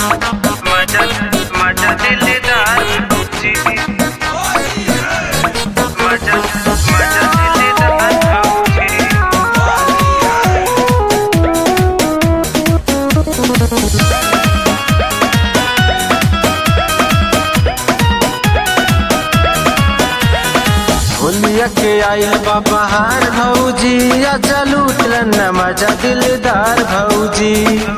मजा मजा दिलदार भौजी मजा मजा दिलदार भौजी होलिया के आइल बा बहार भौजी आजा लूटलन न मजा दिलदार भौजी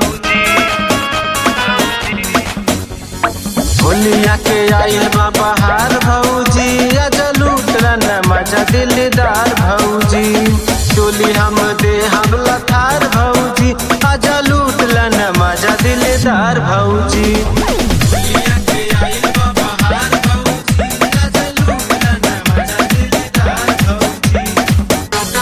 होलिया के आइल बा बहार भौजी आजा लूटलन न मजा दिलदार भौजी टोली हम दे हम लथार भौजी आजा लूटलन न मजा दिलदार भौजी होलिया के आइल बा बहार भौजी आजा लूटलन न मजा दिलदार भौजी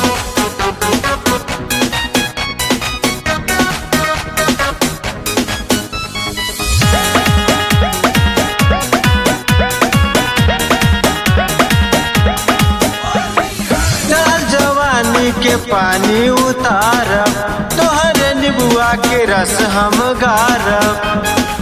चल जवानी के पानी उतारब तोहर निबुआ के रस हम गारब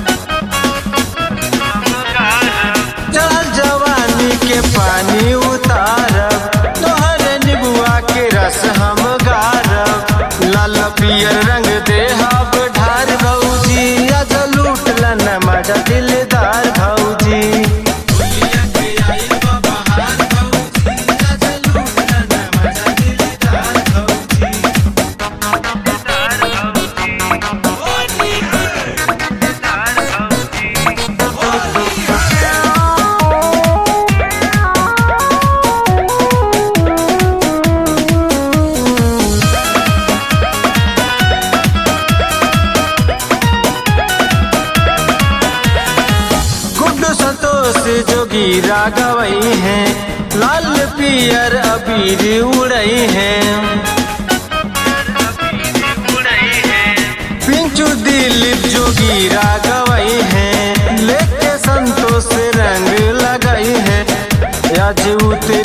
चल जवानी के पानी उतारब तोहर निबुआ के रस हम गारब लाल पियर रंग देहब ढार भौजी अज लूटलन मजा दिलदार भौजी गुड्डू संतोष जोगी रागवई हैं लाल पियर अबीर उड़ई हैं पिंचू दिलीप जोगी रागवई हैं लेके संतोष रंग लगई हैं आज उतरी